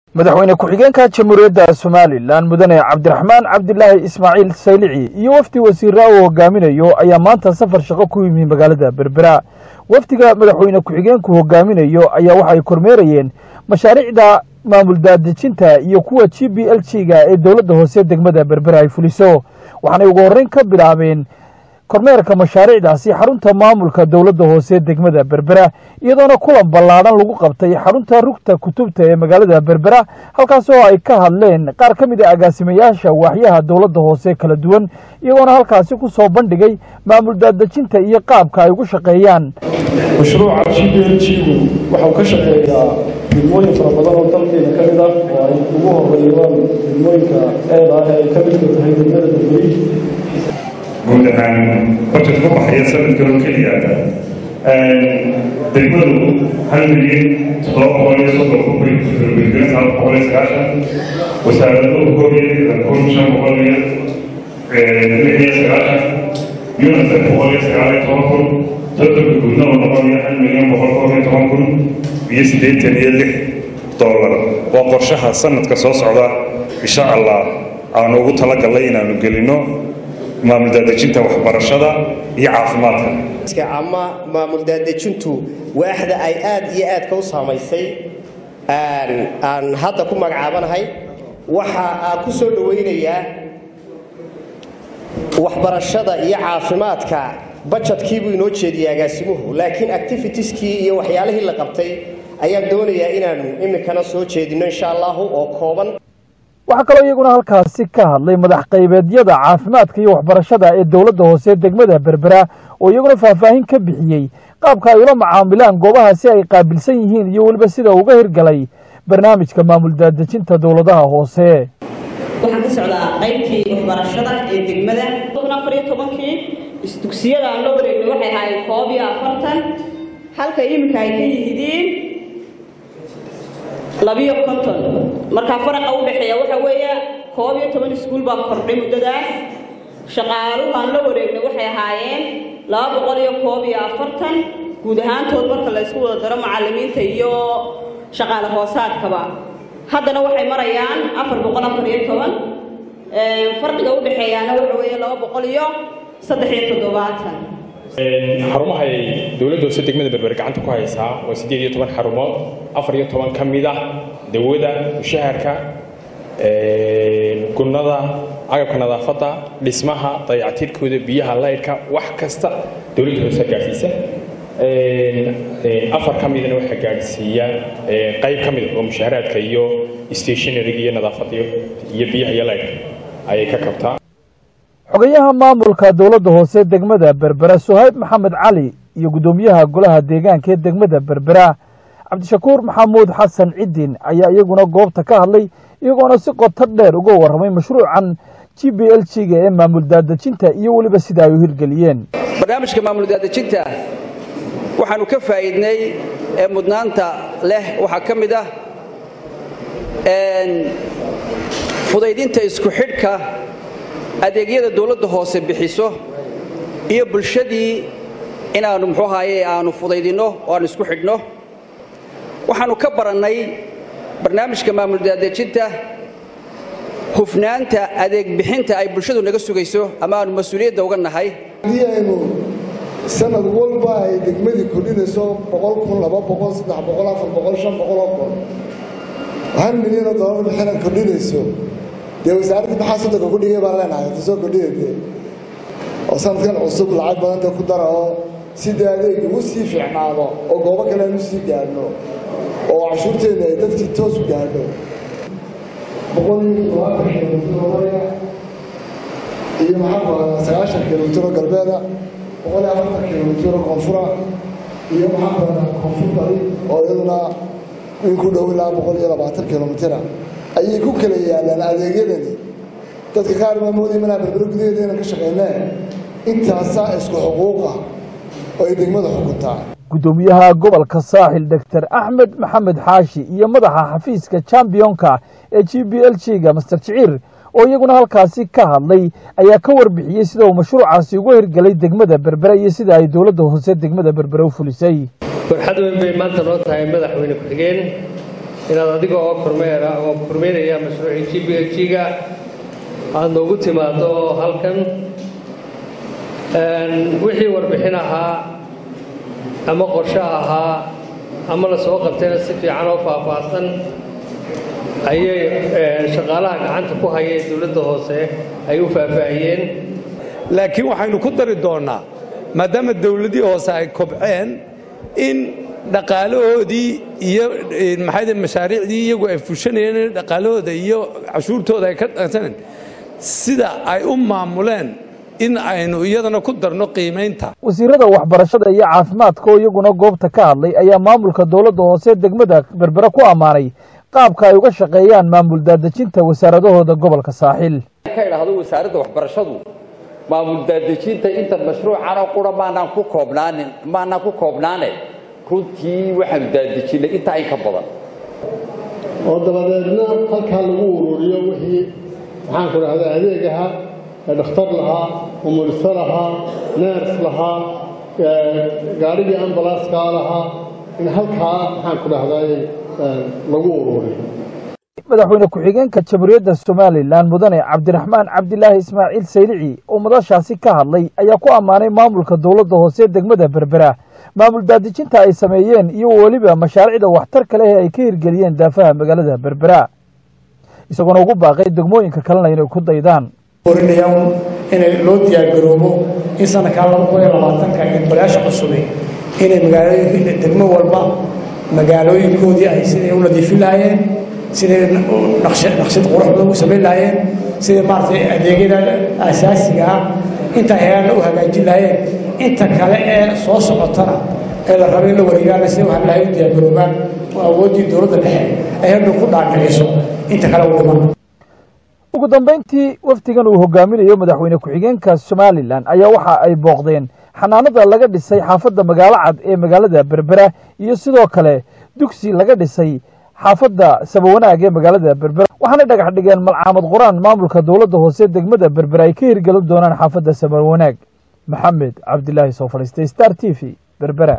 madaxweyne ku-xigeenka jamhuuriyadda somalilan mudane cabdiraxmaan cabdilaahi ismaaciil saylici iyo wafdi wasiira uu hogaaminayo ayaa maanta safar shaqo ku yimi magaalada berbera wafdiga madaxweyne ku-xigeenku hogaaminayo ayaa waxay kormeerayeen mashaariicda maamul daadejinta iyo kuwa g b l g ga ee dowladda hoose degmada berbera ay fuliso waxaanay ugu horreyn ka bilaabeen kormeerka mashaariicdaasi xarunta maamulka dowladda hoose degmada berbera iyadoona kulan ballaadhan lagu qabtay xarunta rugta kutubta ee magaalada berbera halkaas oo ay ka hadleen qaar ka mid a agaasimayaasha waaxyaha dowladda hoose kala duwan iyagoona halkaasi ku soo bandhigay maamul daadejinta iyo qaabka ay ugu shaqeeyaan mashruuca g b l g-gu waxau ka shaqeeyaa degmooyin fara badan oo dalkeena ka mid ah oo ay ugu horeeyaan degmooyinka eeda ah ee ay ka midka tahay degmada berberi guud ahaan budget ku baxaya sanadkan oo keliya degmadu hal milyan toddoba boqol iyo soddon ku bilbilbilis hal boqol iyo sagaashan wasaaraduhu koob iyo lixdan kun shan boqol iyo lix iyo sagaashan unicef boqol iyo sagaal iyo toban kun soddonka guudna oo noqonaya hal milyan boqol koob iyo toban kun iyo siddeetan iyo lix dollar waa qorshaha sanadka soo socda insha allah aanu ugu talagalnay inaanu gelino maamul daadejinta waxbarashada iyo caafimaadka ama maamul daadejintu waaxda ay aad iyo aadka u saamaysay aan hadda ku magacaabanahay waxa aan ku soo dhowaynayaa waxbarashada iyo caafimaadka bajetkii inoo jeediyay agaasimuhu laakiin activitieskii iyo waxyaalihii la qabtay ayaan doonayaa inaanu iminkana soo jeedino insha allahu oo kooban waxaa kaloo iyaguna halkaasi ka hadlay madax qaybeedyada caafimaadka iyo waxbarashada ee dowladda hoose degmada berbera oo iyaguna faahfaahin ka bixiyey qaabka ay ula macaamilaan goobaha si ay qaabilsan yihiin iyo weliba sida uga hirgalay barnaamijka maamul daadejinta dowladaha hoose waxaan ka socdaa qaybtii waxbarashada ee degmada afar iyo tobankii isdugsiyada aan la wareegnay waxay ahaayeen koob iyo afartan halka iminka ay ka yihidiin labiyo konton markaa faraqa u dhexeeya waxa weeye koob iyo toban iskuul baa kordhay muddadaas shaqaaluhu aan la wareegnay waxay ahaayeen laba boqol iyo koob iyo afartan guud ahaantood marka la isku wada daro macallimiinta iyo shaqaale hoosaadkaba haddana waxay marayaan afar boqol afar iyo toban farqiga u dhexeeyaana waxa weeye laba boqol iyo saddex iyo toddobaatan xarumaha ay dowladda hoose degmada berber gacanta ku haysaa waa siddeed iyo toban xarumood afar iyo toban ka mid ah dawada mushaharka gunnada agabka nadaafadda dhismaha dayactirkooda biyaha laydhka wax kasta dowladda hoose gaadhsiisa afar ka midana waxaa gaadhsiiya qayb ka mida oo mushaharaadka iyo stationariga iyo nadaafadda iyo biyaha iyo laydhka ayay ka kabtaa xogayaha maamulka dowladda hoose degmada berbera suhayb maxamed cali iyo guddoomiyaha golaha deegaanka ee degmada berbera cabdishakuur maxamuud xasan ciddin ayaa iyaguna goobta ka hadlay iyagoona si qoto dheer uga warramay mashruucan g b l g ga ee maamul daadejinta iyo weliba sida ay u hirgeliyeen barnaamijka maamul daadejinta waxaanu ka faa'iidnay ee mudnaanta leh waxaa ka mid ah fudaydinta isku xidhka adeegyada dowladda hoose bixiso iyo bulshadii inaannu muxuu ahaaye aanu fudaydinno oo aanu isku xidhno waxaannu ka barannay barnaamijka maamul daadejinta hufnaanta adeeg bixinta ay bulshadu naga sugayso ama aanu mas-uuliyadda uga nahay haddii aynu sanad walba ay degmadii kordhinayso boqol kun laba boqol saddex boqol afar boqol shan boqol oo kun hal milyanoo doolar bixina kordhinayso dee wasaaradda maxaa soddonka ku dhigay baan leenahay ta soo kordhinayde oo sanadkan cusub lacag badanta ku dara oo sidii adeeg ugu sii fiicnaado oo goobo kale aan u sii gaadhno oo cashuurteena ay dadkii toos u gaadho boqol iyo todobaatan kilomitir oo maraya iyo maxaa badanaa sagaashan kilomitir oo galbeeda boqol iyo afartan kilomitir oo koonfura iyo maxaa badanaa koonfur bari oo iyaduna in ku dhow ilaa boqol iyo labaatan kilomitira ayay ku kala yaalaan adeegyadani dadka qaar baa moodaya manaa berbero gudaheeda inaan ka shaqaynee intaasaa isku xuquuqa oo ay degmada xukuntaa guddoomiyaha gobolka saaxil doctor axmed maxamed xaashi iyo madaxa xafiiska chambionka ee g b l g ga master jiciir oo iyaguna halkaasi ka hadlay ayaa ka warbixiyey sida uu mashruucaasi uga hirgelay degmada berbere iyo sida ay dowladda hoose degmada berbere u fulisay farxad weyn bay maanta noo tahay madaxweyne ku-xigeen inaad adiga oo kormeera oo kormeeraya mashruucii g b l g-ga aada noogu timaado oo halkan wixii warbixin ahaa ama qorsho ahaa ama la soo qabtayna si fiican oo faahfaahsan ayay shaqaalaha gacanta ku hayeen dowladda hoose ay u faahfaahiyeen laakiin waxaynu ku dari doonnaa maadaama dowladdii hoose ay kobceen in dhaqaalahoodii iyo maxay mashaariicdii iyagu ay fushanayeen dhaqaalahooda iyo cashuurtooda ay ka dhaqsaneen sida ay u maamuleen in aynu iyadana ku darno qiimaynta wasiirada waxbarashada iyo caafimaadka oo iyaguna goobta ka hadlay ayaa maamulka dowladda hoose degmada berbere ku ammaanay qaabka ay uga shaqeeyaan maamul daadejinta wasaaradahooda gobolka saaxiil ka idhaahdo wasaaradda waxbarashadu maamul daadejinta inta mashruucana qura maanaan ku koobnaanin maanaan ku koobnaane runtii waxaanu daadejinay intaa in ka badan oo dabadeedna halkaa lagu ururiyo wixii maxaan ku dhahdaa adeegaha dhakhtar lahaa umulisa lahaa neers lahaa gaadhigii ambalaaskaa lahaa in halkaa maxaan ku dhahdaay lagu ururiyo madaxweyne ku-xigeenka jamhuuriyadda somalilan mudane cabdiraxmaan cabdilaahi ismaaciil saylici oo madashaasi ka hadlay ayaa ku ammaanay maamulka dowladda hoose degmada berbera maamul daadejinta ay sameeyeen iyo weliba mashaariicda waxtarka leh ee ay ka hirgeliyeen daafaha magaalada berbera isagoona ugu baaqay degmooyinka kalena inay ku daydaan inay loo diyaargaroobo in sanadkaa laba kun iyo labaatanka golayaasha cusubay inay magaalooyinka degmo walba magaalooyinkoodii ay siday u nadiifin lahaayeen siday naqshad qurux badan u samayn lahaayeen siday maaragtay adeegyada asaasiga ah inta heerna u hagaajin lahaayeen inta kale ee soo socotana ee la rabo in la wareegaana siday waxaan lahay u diyaargaroobaan oo awooddii dowladda dhexe ay hadhow ku dhaadhiciso inta kale u dhiman ugu dambayntii wafdigan uu hogaaminayo madaxweyne ku-xigeenka somalilan ayaa waxa ay booqdeen xanaanada laga dhisay xaafadda magaalo cad ee magaalada berbera iyo sidoo kale dugsi laga dhisay xaafadda sabawanaag ee magaalada berbera waxaanay dhagax dhigeen malcaamad qur-aan maamulka dowladda hoose degmada berbera ay ka hirgelin doonaan xaafadda sabawanaag maxamed cabdilaahi soo fadhiistay star t v berbera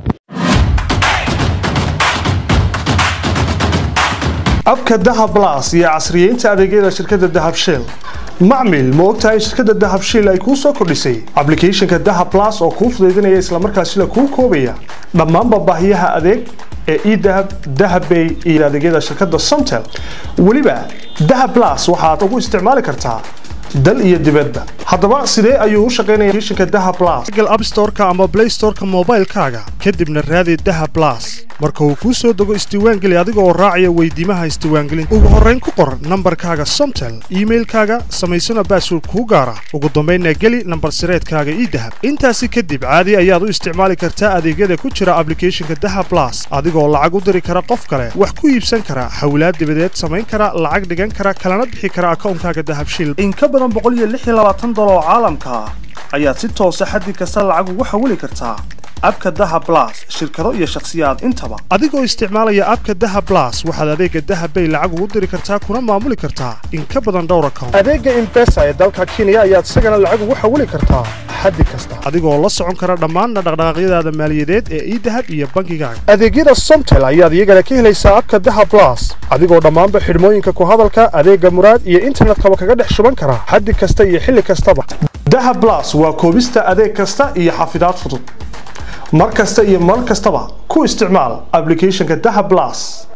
abka dahab blas iyo casriyeynta adeegyada shirkadda dahab shell macmil ma ogtahay shirkadda dahab shell ay kuu soo kordhisay ablicathonka dahab blas oo kuu fudaydinaya islamarkaasina kuu koobaya dhammaanba baahiyaha adeeg ee edahab dahabbay iyo adeegyada shirkadda somtel weliba dahab blas waxaad ugu isticmaali kartaa dal iyo dibadba haddaba sidee ayuu u shaqaynaya applicationka dahab blas google app store-ka ama play store-ka moobaylkaaga kadibna raadi dahab blas marka uu kuu soo dego isdiiwaangeli adiga oo raacaya weydiimaha isdiiwaangelinta ugu horrayn ku qor nambarkaaga somtel iimailkaaga samaysana baasword kuu gaara ugu dambaynna geli nambar sireedkaaga ii dahab intaasi kadib caadi ayaad u isticmaali kartaa adeegyada ku jira ablicathonka dahab blas adigoo lacag u diri kara qof kale wax ku iibsan kara hawlaad dibadeed samayn kara lacag dhigan kara kalana bixi kara akawnkaaga dahabshil in ka badan dolar oo caalamka ah ayaad si toosa xaddi kasta lacag ugu xawili kartaa abka daha blas shirkado iyo shakhsiyaad intaba adigoo isticmaalaya abka daha blas waxaad adeega dahabbay lacag ugu diri kartaa kuna maamuli kartaa in ka badan dhowr account adeega imbesa ee dalka kenya ayaad isagana lacag ugu xawili kartaa xaddi kasta adigoo la socon kara dhammaanna dhaqdhaqaaqyadaada maaliyadeed ee idahab iyo bankigaaga adeegyada somtel ayaad iyagana ka helaysaa abka daha blas adigoo dhammaanba xidhmooyinka ku hadalka adeega muraad iyo internetkaba kaga dhex shuban kara xaddi kasta iyo xilli kastaba daha blas waa koobista adeeg kasta iyo xafidaad fudud mar kasta iyo mar kastaba ku isticmaal ablicathonka daha blas